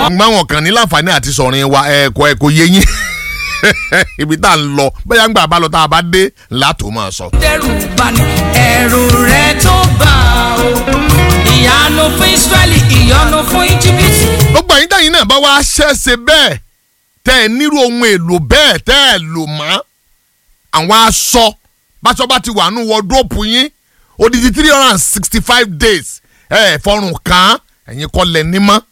gbọ́n wọn kàn ní láǹfààní àti sọ̀rin wa ẹ̀kọ́ ẹ̀kọ́ yé yín ibi tá à ń lọ bóyá ń gbà bá lọ tá a bá dé látò máa sọ. dẹ́rù bani ẹ̀rù rẹ̀ tó bá o ìyanu fún Ísírẹ́lì ìyanu fún Íjíbítì. gbogbo ẹ̀yin tẹ̀yin náà bá wá ṣẹ́ṣe bẹ́ẹ̀ tẹ́ ẹ nírú ohun èlò bẹ́ẹ̀ tẹ́ ẹ lò mọ́ àwọn aṣọ báṣọ bá ti wà nù wọ́dúrópù yín odidi three hundred and sixty five days ẹ ẹ fọrùn kàn án ẹ̀yin kọ́ lẹ̀ ní mọ́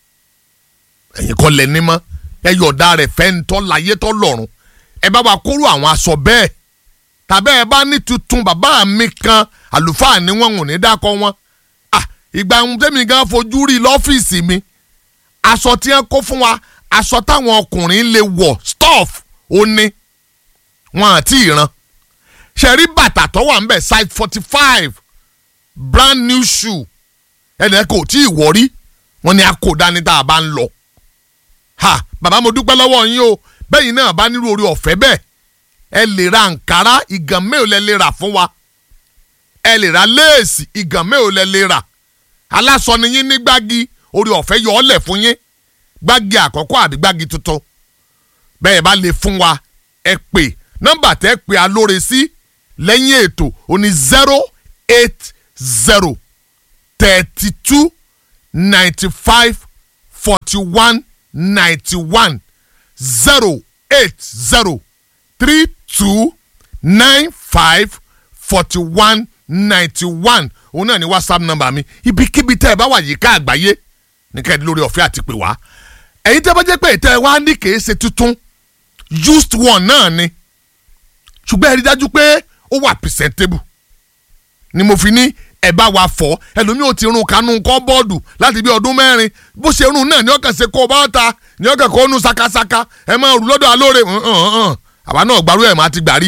ẹ̀yin kọ́ lẹ̀ ní mọ́ ẹ yọ̀ọ̀dà rẹ̀ fẹ́ ń tọ́ láyé tọ́ lọ́rùn ẹ bá wa kóró àwọn aṣọ bẹ́ẹ̀ tàbí ẹ bá ní tuntun bàbá mi kan àlùfáà ni wọn ò ní dákọ wọn ah ìgbà ohun tẹ́mi gan fojú rí lọ́fíìsì mi aṣọ tí wọ́n kó fún wa aṣọ táwọn ọkùnrin lè wọ̀ stuff ó ní wọn àti ìran ṣẹ̀rí bàtà tó wà ń bẹ̀ size forty five brand new shoe ẹnì kò tí ì wọ̀ rí wọn ni a kò dání tá a bá ń lọ ha bàbá mo dúpẹ́ lọ́wọ́ yín o bẹ́yìn náà bá nírú orí ọ̀fẹ́ bẹ́ẹ̀ ẹ lè ra nkàrà ìgàn mélòó lẹ lè rà fún wa ẹ lè ra léèsì ìgàn mélòó lẹ lè rà aláṣọ ni yín ní gbági orí ọ̀fẹ́ yọ ọ́ lẹ̀ fún yín gbági àkọ́kọ́ àbí gbági tuntun bẹ́ẹ̀ bá lè fún wa ẹ pè nọ́mbà tẹ́ pè alóore sí lẹ́yìn ètò òní zero eight zero thirty two ninety five forty one ninety one zero eight zero three two nine five forty one ninety one òun náà ni whatsapp number mi ibikíbi tẹ́ ẹ bá wà yíká àgbáyé ní kẹ́ẹ̀dé lórí ọ̀fẹ́ àti pè wá ẹ̀yin tẹ́ bá jẹ́ pé ìtẹ́ wa ní kèé ṣe tuntun used one náà ni ṣùgbọ́n ẹ rí dájú pé ó wà presentable ni mo fi ní ẹ bá wa fọ ẹlòmíì ò ti rún kanú kọ́ bọ́ọ̀dù láti bí ọdún mẹ́rin bó ṣe rún náà ní ọkàn ṣe kó o bá ta ní ọkàn kó o nu sakasaka ẹ máa rù lọ́dọ̀ alóore àwa náà gbàrú ẹ̀ mọ́ àti gbàrí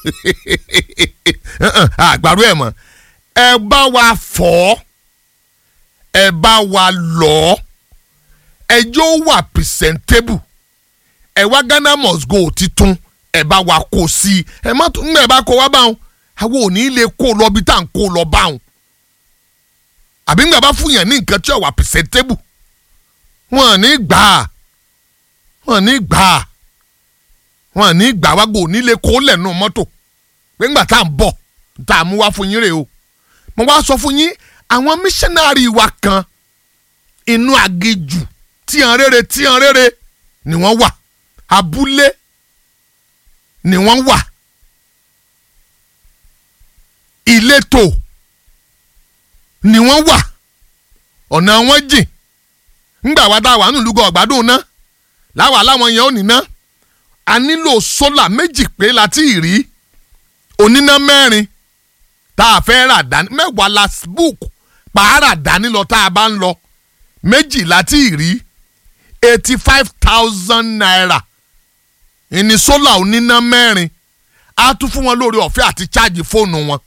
àgbàrú ẹ̀ mọ́ ẹ bá wa fọ ẹ bá wa lọ ẹjọ́ wà presentable ẹ wá Ghana must go titun ẹ bá wa kó sí i ẹ má tún ẹ bá kó wá báwọn àwọn ò ní lè kó lọ bí tá à ń kó lọ báwọn àbí ńgbà bá fún yàn ní nǹkan tí ò wà presentable wọn ò ní gbà á wọn ò ní gbà á wọn ò ní gbà wá gbò ní lè kó lẹ́nu mọ́tò pé ńgbà tá à ń bọ̀ tá à mú wá fún yín rè o mo wá sọ fún yín àwọn missionary wa kan inú agéjù tíyan rere tíyan rere ni wọ́n wà abúlé ni wọ́n wà ìletò ni wọ́n wà ọ̀nà wọn jìn ńgbà wá dá wà nílùú ọ̀gbádùn ná láwa láwọn yẹn ò ní ná a nílò sólà méjì pé láti rí oníná mẹ́rin tá a fẹ́ rà dání mẹ́wàá la book pààrà dání lọ tá a bá ń lọ méjì láti rí eighty five thousand naira ìní sólà oníná mẹ́rin á tún fún wọn lórí ọ̀fẹ́ àti cháàjì fóònù wọn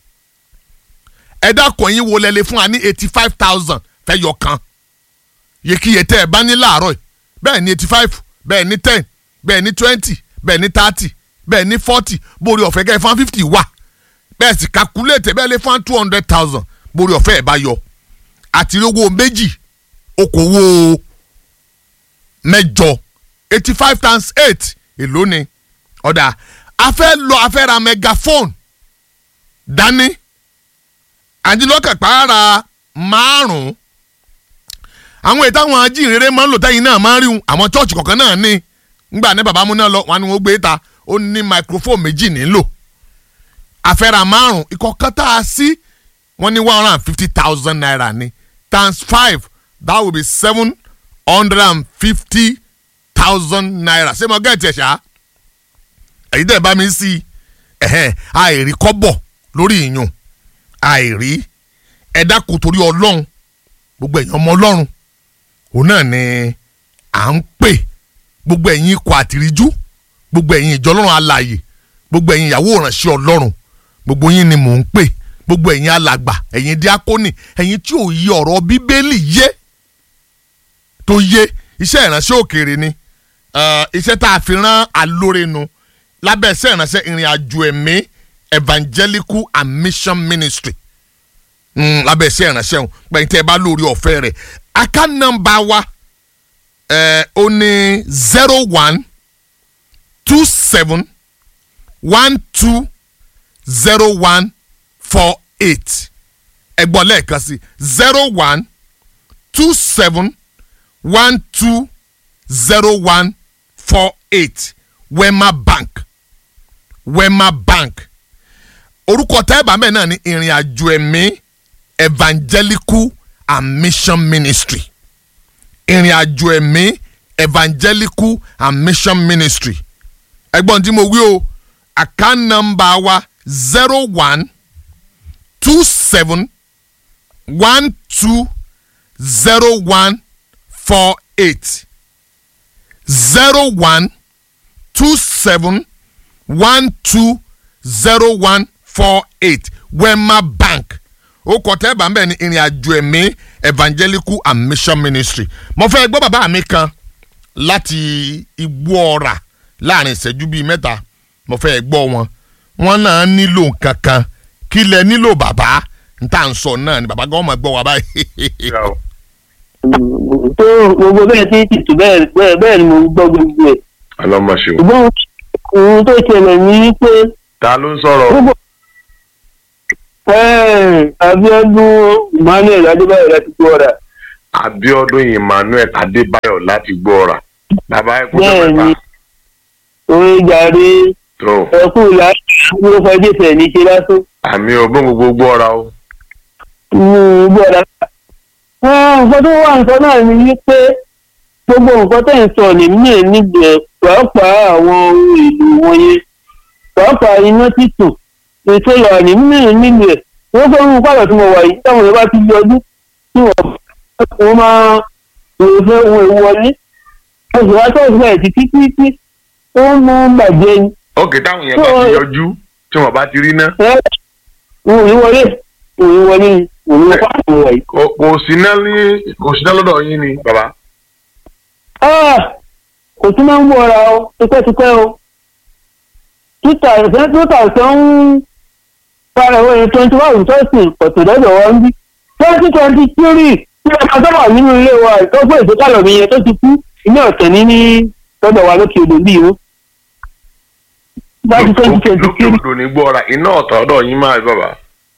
ẹ dákun yín wo lẹ́lẹ́ fún wa ní eighty five thousand fẹ́ yọ kan yèkìyè tẹ́ ẹ bá ní láàárọ̀ yìí bẹ́ẹ̀ ni eighty five bẹ́ẹ̀ ni ten bẹ́ẹ̀ ni twenty bẹ́ẹ̀ ni thirty bẹ́ẹ̀ ni forty borí ọ̀fẹ́ kẹ́ ẹ fún fifty wà bẹ́ẹ̀ sì calculate bẹ́ẹ̀ lè fún two hundred thousand borí ọ̀fẹ́ ẹ̀ bá yọ àti owó méjì okòwò mẹ́jọ eighty five times eight èló ni ọ̀dà a fẹ́ lọ a fẹ́ ra megaphone dání àdìlọ́kẹ̀ pààrà márùn-ún àwọn ètò àwọn ajínrere máa ń lò tẹ́yìn náà máa ń rí wọn àwọn chọ́ọ̀chì kọ̀ọ̀kan náà ní ngbà ní bàbá múná lọ wọn ni wọ́n gbé ta ó ní microphone méjì nílò àfẹ́ra márùn-ún ìkọ̀ọ̀kan tá a sí wọ́n ní one hundred and fifty thousand naira ni times five that will be seven hundred and fifty thousand naira ṣé mo gẹ́ẹ̀tì ẹ̀ ṣá èyí tẹ̀ bá mi sí ẹ̀hẹ́n àìrí kọ́bọ̀ lórí ìyún àìrí ẹ̀dá kò torí ọlọ́run gbogbo ẹ̀yin ọmọ ọlọ́run òun náà ni à ń pè gbogbo ẹ̀yin ikọ̀ àtìríjú gbogbo ẹ̀yin ìjọ ọlọ́run alààyè gbogbo ẹ̀yin ìyàwó ìránṣẹ́ ọlọ́run gbogbo yín ni mò ń pè gbogbo ẹ̀yin alàgbà ẹ̀yin díákónì ẹ̀yin tí ò yí ọ̀rọ̀ bíbélì yé tó yé iṣẹ́ ìránṣẹ́ òkèèrè ni iṣẹ́ tá a fi rán alóore nu lábẹ́ iṣẹ́ ìránṣẹ́ ìrìn àjò ẹ̀mí evangelical and mission ministry lábẹ́ iṣẹ́ ìránṣẹ́ òun pẹ̀yìn tẹ́ ẹ bá lórí ọ̀fẹ́ rẹ̀ account number wa ẹ ó ní zero one two seven one two zero one four eight ẹ gbọ́ lẹ́ẹ̀kan sí zero one two seven one two zero one four eight wema bank wema bank orúkọ tẹ́ẹ̀bà mẹ́ẹ̀ náà ní ìrìn àjò ẹ̀mí evangelical and mission ministry ìrìn àjò ẹ̀mí evangelical and mission ministry ẹgbọ́n tí mo wí o account number wa zero one two seven one two zero one four eight zero one two seven one two zero one four eight wema bank ó kọ tẹ́ bá ń bẹ̀ ní ìrìn àjò ẹ̀mí evangelical and mission ministry mo fẹ́ gbọ́ bàbá mi kan láti igbó ọ̀rà láàrin ìṣẹ́jú bíi mẹ́ta mo fẹ́ gbọ́ wọn wọn náà nílò nǹkan kan kí lẹ nílò bàbá n tà ń sọ náà ni bàbá gan máa gbọ́ wa báyìí. tó gbogbo bẹ́ẹ̀ tí tìtù bẹ́ẹ̀ bẹ́ẹ̀ bẹ́ẹ̀ ni mo ń gbọ́ gbogbo ẹ̀. ọlọmọṣẹ o. ṣùgbọ́n ohun tó ṣẹlẹ̀ ní pé ta ló ń sọ̀rọ̀ gbogbo Abíọ́dún Emmanuel Adébáyọ̀ láti gbọ́ ọ̀rà. Abíọ́dún Emmanuel Adébáyọ̀ láti gbọ́ra bàbá ẹ kú bẹ́ẹ̀ ni sọpẹta orin jàre tó ẹkú láti ló fọdé tẹ̀ ní ṣe lásán. àmì ògbón gbogbo gbọ́ra o. ní gbọ́ ọ̀rà. nǹkan tó wà nǹkan náà ni wípé gbogbo nǹkan tẹ̀ ń sọ ní mí níbẹ̀ pàápàá àwọn ohun èlò wọ̀nyẹn pàápàá iná títù ètò ìwà ní mí níbẹ̀ wọ́n fẹ́ mú pàrọ̀ tí mo wà yìí táwọn èèyàn bá ti yọjú tí wọ́n máa lè fẹ́ ohun èèwọ̀ wọlé oṣù wa tó ọ̀sùn báyìí títí títí ó ń mú bàjẹ́ ni ókè táwọn yẹn bá ti yọjú tí wọn bá ti rí ná ẹ òun ò ní wọlé òun ò ní wọlé òun ò ní pàrọ̀ tí mo wà yìí. kò kò sí ná ní kò sí ná lọ́dọ̀ yín ni bàbá. Ah, kò tún máa ń wọra o tipẹ́tipẹ́ o títà ẹ̀sẹ̀ tó tà ẹ̀sẹ̀ ń fara owó yẹn twenty one thousand pọ̀tù lọ́dọ̀ wa ń bí twenty twenty three tí ọmọ tó wà nínú ilé wa ìtọ́jú ìdókàlọ̀ mi yẹn tó ti kú ilé ọ̀tẹ̀ ní ní lọ́dọ̀ wa lókè odò bíi o láti twenty twenty lókè three odò ní gbọ́ra iná ọ̀tọ̀ ọ̀dọ̀ yín máa bàbá.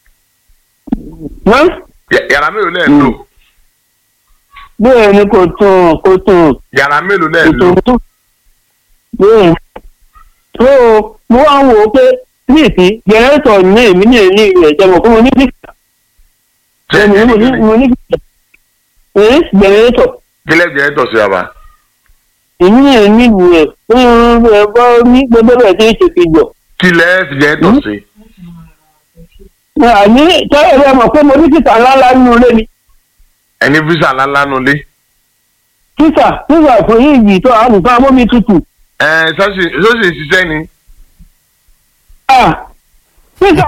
náà Yà- yàrá mélòó lẹ́ẹ̀ ń lò bẹ́ẹ̀ ni kò tún kò tún yàrá mélòó lẹ́ẹ̀ ń lò ètò tó bẹ́ẹ̀ tó mo wá ń wò ó pé ní ìsín jẹnẹrétọ̀ ní èmi ní èmi rẹ̀ jẹ́ mọ̀ pé mo ní fíkà ṣé mo ní mo ní fíkà ẹ̀ jẹnẹrétọ̀ kílẹ̀ jẹ́ tọ̀ sí bàbá. èmi ní èmi rẹ̀ fún ẹ bá ní gbogbo bẹ́ẹ̀ tí ń ṣe fi jọ. kílẹ̀ fi jẹ́ tọ̀ sí. àní tẹ́lẹ̀ rẹ mọ̀ pé mo ní fíkà ńláńlá nínú ilé mi ẹni físà ńláńlá nulẹ̀. fíkà fíkà fún yìí tó àwọn nǹkan amómi tutù. ẹ sọ́sì sọ́sì ṣiṣẹ́ ni. Ah, fíkà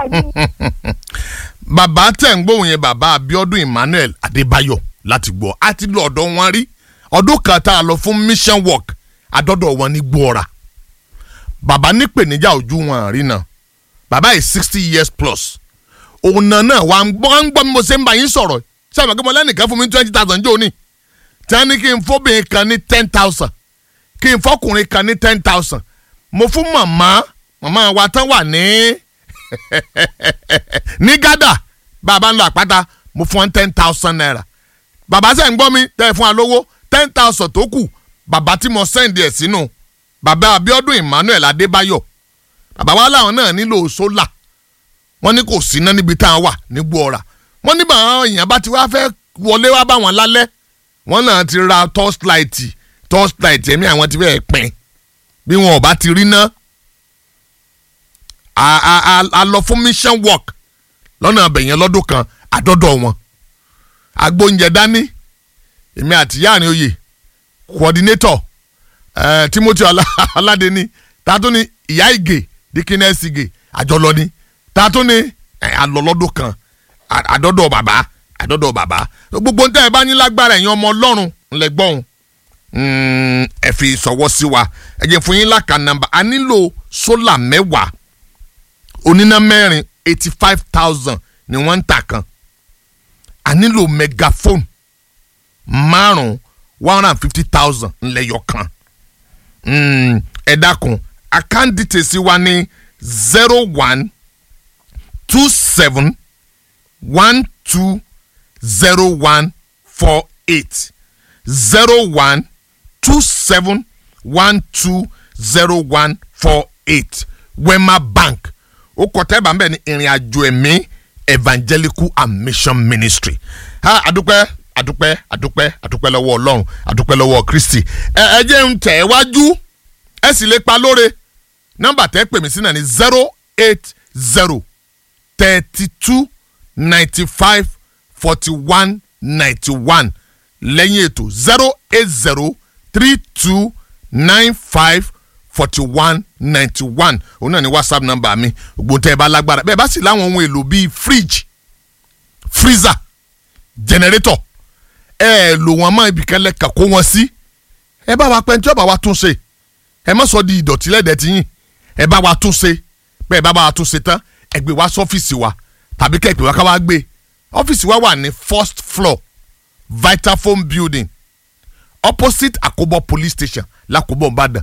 bàbá tẹ̀ ń gbóhùn yẹn bàbá Abíọ́dún Emmanuel Adébáyọ̀ láti gbọ́ a ti lọ ọ̀dọ̀ wọn rí ọdún kan tá a lọ fún mission work adọ́dọ̀ wọn ní gbọ́ra bàbá nípèníjà ojú wọn rí náà bàbá yìí sixty years plus òun náà náà wà ń gbọ́ wà ń gbọ́ bí mo ṣe ń bá yín sọ̀rọ̀ sábà kí mo lẹ́nìkan fún mi twenty thousand jóò ní tí wọ́n ní kí n fóbìnrin kan ní ten thousand kí n fọkùnrin kan ní ten thousand mo fún màmá màmá wa tán wà ní ní gádà bàbá ń lọ àpáta mo fún wọn ten thousand naira bàbá sẹ́ ń gbọ́ mi tẹ́ ẹ fún wa lówó ten thousand tó kù bàbá tí mo sẹ́ǹdì ẹ̀ sínú bàbá Abíọ́dún Emmanuel Adébáyọ̀ bàbá wa láwọn náà nílò sólà wọ́n ní kò síná níbi tá a wà ní gbọ́ra wọ́n ní báwọn èèyàn bá ti wá fẹ́ wọlé wá bá wọn lálẹ́ wọ́n náà ti ra torchlight torchlight ẹ̀mí àwọn ti fẹ́ pin bí wọn ò bá ti rí ná a a a a lọ fún mission work lọ́nà abẹ̀yẹn lọ́dún kan àdọ́dọ̀ wọn agbóúnjẹ dání èmi àti yáàrin oyè coordinator eh, Timothy Ọlá- Ọládẹni tààtún ní ìyá ìgè dikines ìgè àjọlọ ni tààtún ní eh, alọ́lọ́dún kan à- àdọ́dọ̀ bàbá àdọ́dọ̀ bàbá gbogbo ń tẹ́ ẹ bá ní lágbára ẹ̀yin ọmọ ọlọ́run ńlẹ̀ gbọ́n ẹ fi sọ̀wọ́ sí wa ẹ jẹ́ fún yín láka nàmbà a nílò sólà mẹ́wàá oníná mẹ́rin eighty five thousand ni wọ́n ń tà kan a nílò megaphone márùn one hundred and fifty thousand ńlẹ́yọ̀ kan Mm, ẹ dákun account details wa ní zero one two seven one two zero one four eight zero one two seven one two zero one four eight wema bank ó kọ tẹ́bà ńbẹ̀ ní ìrìn àjò ẹ̀mí evangelical and mission ministry ha adúpẹ́ adúpẹ́ adúpẹ́ adúpẹ́ lọ́wọ́ ọlọ́run adúpẹ́ lọ́wọ́ kristi ẹ ẹ jẹ́ ń tẹ̀ ẹ́ wájú ẹ sì lè pa lóore nọ́mbà tẹ́ pè mí sí náà ní zero eight zero thirty two ninety five forty one ninety one lẹ́yìn ètò zero eight zero three two nine five forty one ninety one òun náà ni whatsapp number mi gbogbo tẹ́ ẹ bá lágbára bẹ́ẹ̀ bá sì láwọn ohun èlò bíi fridge freezer generator ẹ ẹ lò wọ́n mọ́ ibìkan lẹ́ka kó wọn sí ẹ bá wa pẹ́ tí ọba wa tún ṣe ẹ má sọ di ìdọ̀tí lẹ́dẹ̀ẹ́ tí yín ẹ bá wa tún ṣe bẹ́ẹ̀ bá wa tún ṣe tán ẹ gbé wá sọ́fíìsì wa tàbí kẹ́ ẹ pè wá ká wá gbé ọ́fíìsì wa wà ní first floor vitafoam building opposite akobo police station lakobo ìbàdàn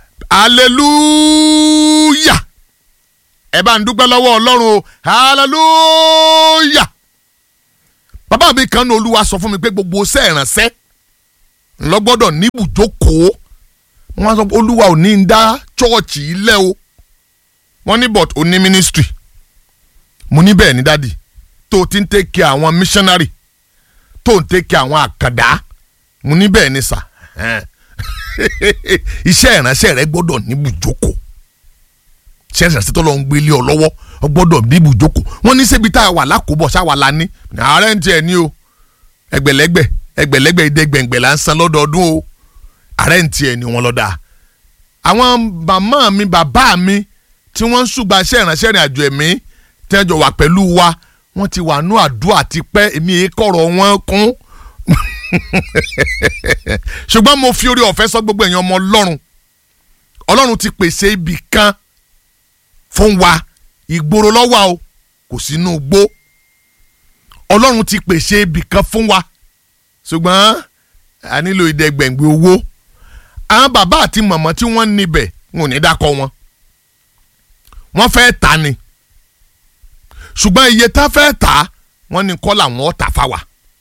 hallelujah ẹ bá ń dúpẹ́ lọ́wọ́ ọlọ́run o hallelujah bàbá mi kan ní olúwa sọ fún mi pé gbogbo iṣẹ́ ìrànṣẹ́ ńlọgbọ́dọ̀ níbùjókòó wọ́n sọ pé olúwa ò ní í dá chọ́ọ̀chì ilẹ̀ o wọ́n ní but ó ní ministry mo ní bẹ́ẹ̀ ni dádì tó o ti ń take care àwọn missionary tó o ń take care àwọn àkàndá mo ní bẹ́ẹ̀ ni sà iṣẹ́ ìránṣẹ́ rẹ gbọ́dọ̀ níbùjókòó iṣẹ́ ìránṣẹ́ tó lọ ń gbélé ọ lọ́wọ́ ọ gbọ́dọ̀ níbùjókòó wọ́n ní ṣebí tá a wà lákòbọ̀ ṣáwa la ní ààrẹ ń tiẹ̀ ní o ẹgbẹ̀lẹ́gbẹ̀ ẹgbẹ̀lẹ́gbẹ̀ ìdẹ́gbẹ̀ngbẹ̀ là ń san lọ́dọọdún o ààrẹ ń tiẹ̀ ní wọn lọ́dà àwọn màmá mi bàbá mi tí wọ́n ń ṣùgbọ́n iṣẹ́ ìránṣẹ́ ìrìn àjò ẹ̀mí tẹ́jọ wà pẹ̀lú wa wọ́n ti wà nú àdúrà ti pẹ́ èmi èé kọ̀rọ̀ wọn kún ṣùgbọ́n mo fi orí ọ̀fẹ́ sọ gbogbo èèyàn ọmọ ọlọ́run ọlọ́run ti pèsè ibì kan fún wa ìgboro lọ́wọ́ o kò sínú gbó ọlọ́run ti pèsè ibì kan fún wa ṣùgbọ́n a nílò ìdẹ́gbẹ̀ngbẹ̀ owó àwọn bàbá àti màmá tí wọ́n níbẹ̀ wọn ò ní dákọ̀ wọn wọ́n fẹ́ ta ni ṣùgbọ́n iye tá fẹ́ ta wọ́n ní kọ́ làwọn ọ̀tà fáwa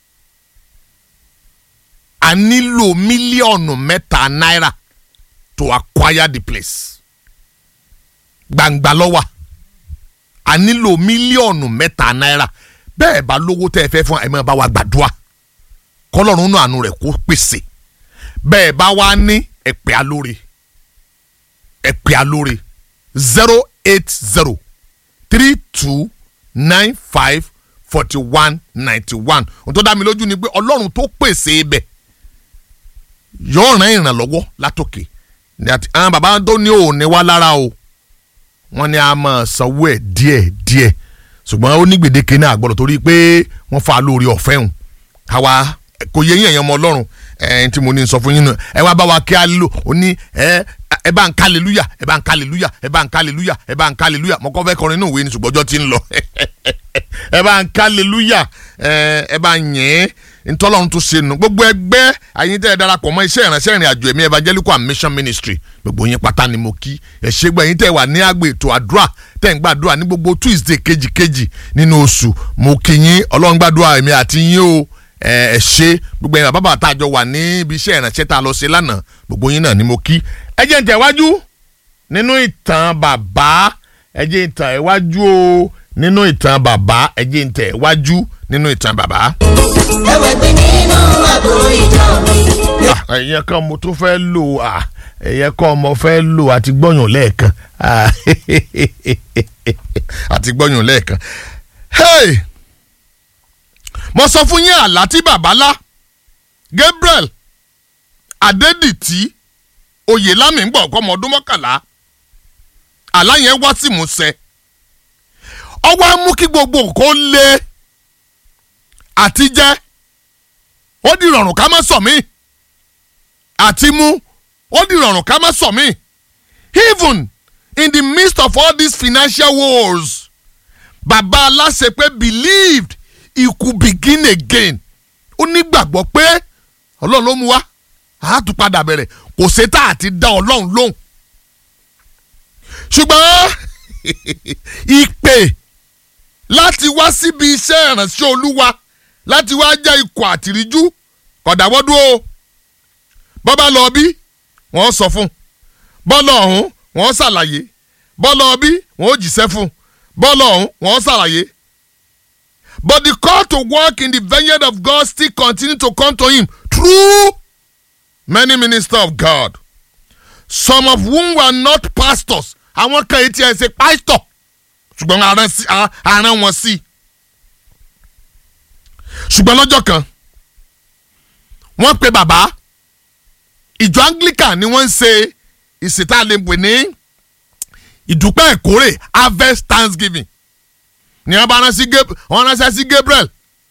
a nílò mílíọ̀nù mẹ́ta náírà to acquire the place gbangba lọ́wọ́ a nílò mílíọ̀nù mẹ́ta náírà bẹ́ẹ̀ bá lówó tẹ́ ẹ fẹ́ fún ẹ máa bá wa gbàdúrà kọ́lọ́run náà àánú rẹ̀ kó pèsè bẹ́ẹ̀ bá wá ní ẹ̀pẹ́ alóore ẹ̀pẹ́ alóore zero eight zero three two nine five forty one ninety one ohun tó dá mi lójú ni pé ọlọ́run tó pèsè ibẹ̀ yóò rán ìrànlọ́wọ́ látòkè àwọn bàbá tó ní òní wá lára o wọ́n ní a máa sanwó ẹ̀ díẹ̀ díẹ̀ ṣùgbọ́n ó ní gbèdéke náà gbọ́dọ̀ torí pé wọ́n fa lórí ọ̀fẹ́ hùn àwa kò yẹ yín ẹ̀yàn ọmọ ọlọ́run ẹ̀ tí mo ní sọ fún yín náà ẹ wá bá wa kí á lò ó ní ẹ ẹ bá ń ká aleluya ẹ bá ń ká aleluya ẹ bá ń ká aleluya ẹ bá ń ká aleluya mo kọ́ fẹ́ kọrin inú ìwé ni ṣùgbọ́n ọjọ́ ti ń lọ ẹ bá ń ká aleluya ẹ bá ń yẹn ntọ́lọ́run tó ṣe nù gbogbo ẹgbẹ́ àyìn tẹ́ ẹ darapọ̀ mọ́ iṣẹ́ ìránṣẹ́ ìrìn àjò ẹ̀mí evangelical and mission ministry gbogbo yín pátá ni mo kí ẹ ṣe gbọ́ ẹ̀yin tẹ́ ẹ wà ní àgbè ètò àdúrà tẹ́ ń gbàdúrà ní gbogbo tuesday kejìkejì nínú oṣù mo kí yín ọlọ́run gbàdúrà ẹ̀mí àti yín o ẹ ṣe gbogbo ẹ̀yin bàbá tá a jọ wà ní ibi iṣẹ́ ìránṣẹ́ tá a lọ ṣe lánàá gbogbo yín náà ni mo kí ẹ jẹ́ ń tẹ̀wájú nínú ìtàn bàbá ẹ jẹ́ ń tẹ̀wájú o nínú ìtàn bàbá ẹ jẹ́ ń tẹ̀wájú nínú ìtàn bàbá. ẹwẹ́ pé nínú àgbo ìjọ mi. ẹ̀yẹ kan mo tún fẹ́ lò ẹ̀yẹ kan mo fẹ́ lò àti gbọ́yàn lẹ́ẹ̀kan àti gbọ́yàn lẹ́ẹ̀kan. Hey! mo sọ fún yín àlá tí bàbá lá Gabriel Adédìtì Oyèlámì ń gbọ́ ọ̀kọ́ ọmọ ọdún mọ́kànlá àlá yẹn wá sí ìmúṣẹ ọwọ́ á mú kí gbogbo nǹkan lé àti jẹ́ ó di rọrùn ká má sọ mí àti mú ó di rọrùn ká má sọ mí even in the midst of all these financial woes bàbá aláṣẹ pé believed he could begin again ó nígbàgbọ́ pé ọlọ́run ló mú wá a tún padà bẹ̀rẹ̀ kò sétà àti dá ọlọ́run lóhùn ṣùgbọ́n ìpè láti wá síbi iṣẹ́ ìránṣẹ́ olúwa láti wá jẹ́ ikọ̀ àtìríjú kọ̀dàwọ́dún o bọ́bá lọ bí wọ́n sọ fún bọ́ọ̀lù ọ̀hún wọ́n ṣàlàyé bọ́ọ̀lù ọbí wọ́n ó jíṣẹ́ fún bọ́ọ̀lù ọ̀hún wọ́n ṣàlàyé. But the call to work in the vineyard of God still continue to come to him through many ministers of God. Some of whom were not pastors. Àwọn kan yìí ti ẹ̀ ṣe pastor ṣùgbọ́n aràn sí- a- aràn wọn sí. Ṣùgbọ́n lọ́jọ́ kan wọ́n pe bàbá ìjọ Anglican ni wọ́n ń ṣe ìsìtàlẹ́pẹ̀ ní ìdúpẹ́ ìkórè harvest thanksgiving ni wọ́n bá rán sí Gab- wọ́n ránṣẹ́ sí Gabriel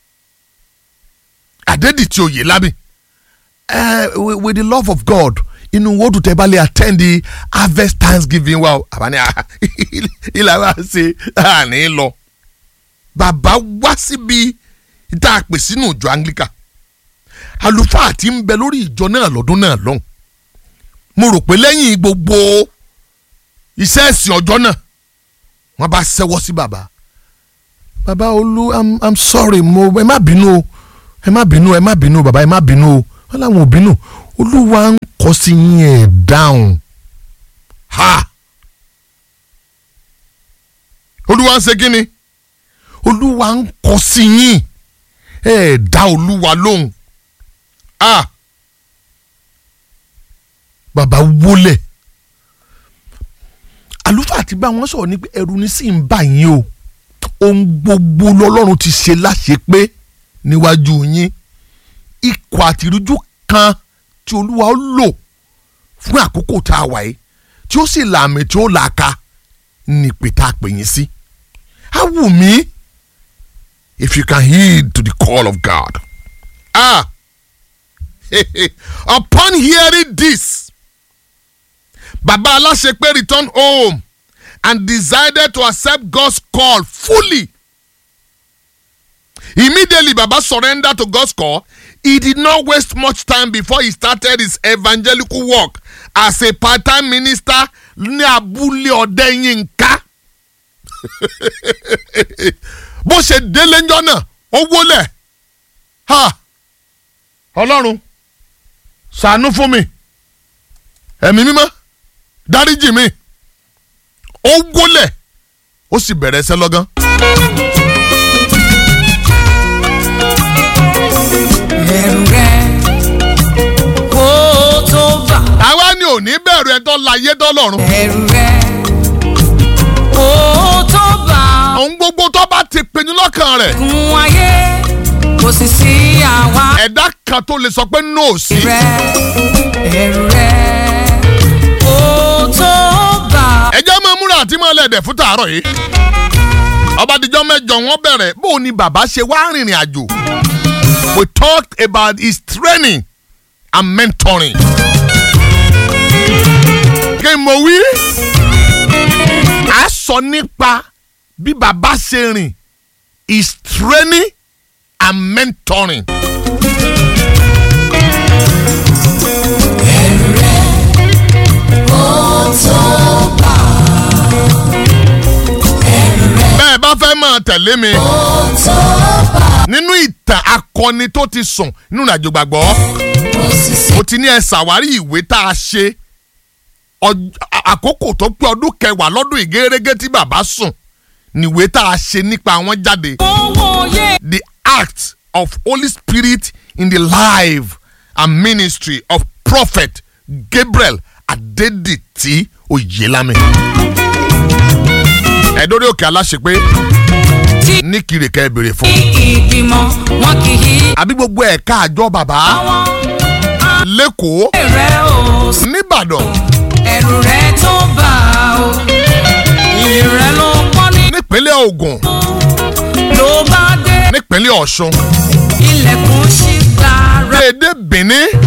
Adédìtì Oyèlábí uh, with, with the love of God inú wo dùn tẹ́ bá lè attend the harvest thanksgiving wa o àbáni ilà wa ṣe àní lọ bàbá wá síbi tá a pè sínú ìjọ Anglican àlùfáà tí ń bẹ lórí ìjọ náà lọ́dún náà lọ́hùn mo rò pé lẹ́yìn gbogbo iṣẹ́ ẹ̀sìn ọjọ́ náà wọ́n bá ṣẹ́wọ́ sí bàbá bàbá olú i'm i'm sorry mo ẹ má bínú o ẹ má bínú ẹ má bínú bàbá ẹ má bínú o wọ́n làwọn ò bínú olúwa ń kọ́ sí yín ẹ̀ dáhùn ha olúwa ń ṣe kí ni olúwa ń kọ́ sí yín ẹ̀ dá olúwa lóhùn ah bàbá wólẹ̀ àlùfáà ti bá wọn sọ̀rọ̀ ní pé ẹ̀rù ní sì ń bà yín o ohun gbogbo lọ́lọ́run ti ṣe láṣẹ pé níwájú yín ikọ̀ àtìrújú kan tí olúwa ó lò fún àkókò tá a wà yìí tí ó sì làmì tí ó làaka ní pé tá a pè yín sí. á wù mí if you can heed to the call of God. Ah! Upon hearing this, Baba Alashepe returned home and decided to accept God's call fully. Immediately, Baba surrendered to God's call. He did not waste much time before he started his evangelical work as a part-time minister ní abúlé Ọ̀dẹ́yìnká. Bó ṣe délé ńjọ́ náà, ó wólẹ̀. Ha! Ọlọ́run ṣàánú fún mi ẹ̀mí mímọ́ dáríjì mi ó wólẹ̀ ó sì bẹ̀rẹ̀ ẹsẹ̀ lọ́gán. ẹ̀rù rẹ̀ kó tó bà àwa ni ò ní bẹ̀rù ẹ̀ tó láyé dọ́lọ́run. ẹ̀rù rẹ̀ kó tó bà ohun gbogbo tó bá ti pinnu lọ́kàn rẹ̀ gun ayé kò sì sí àwa ẹ̀dá kan tó lè sọ pé no sí. rẹ̀ ẹ̀rù rẹ̀ kó tó bà ẹ jẹ́ máa múra àti máa lẹ̀dẹ̀ fún tàárọ̀ yìí. ọbadìjọ́ mẹ́jọ wọn bẹ̀rẹ̀ bó o ní bàbá ṣe wá rìnrìn àjò. we talked about his training and mentoring. kí n mọ̀ wí. a sọ nípa bí bàbá ṣe rìn his training and mentoring. bẹ́ẹ̀ bá fẹ́ máa tẹ̀lé mi nínú ìtàn akọni tó ti sùn nínú ìrìnàjò gbàgbọ́ mo ti ní ẹ ṣàwárí ìwé tá a ṣe ọj- a- àkókò tó pé ọdún kẹwàá lọ́dún ìgérégé tí bàbá sùn níwé tá a ṣe nípa wọn jáde owó yé the act of Holy Spirit in the life and ministry of prophet Gabriel Adédìtì Oyèlámì. ẹ̀dọ́rẹ́ òkè aláṣepé tí ní kiri kẹ́ ẹ béèrè fún. ìgbìmọ̀ wọn kì í àbí gbogbo ẹ̀ka àjọ bàbá àwọn lẹ́kọ̀ọ́ rẹ̀ ò sí nìbàdàn ẹ̀rù rẹ̀ tó bà ó ìrẹ̀ ló pọ́n ní nípínlẹ̀ Ògùn ló bá dé nípínlẹ̀ Ọ̀ṣun ilẹ̀kùn ṣí gbàrà. èdè Benin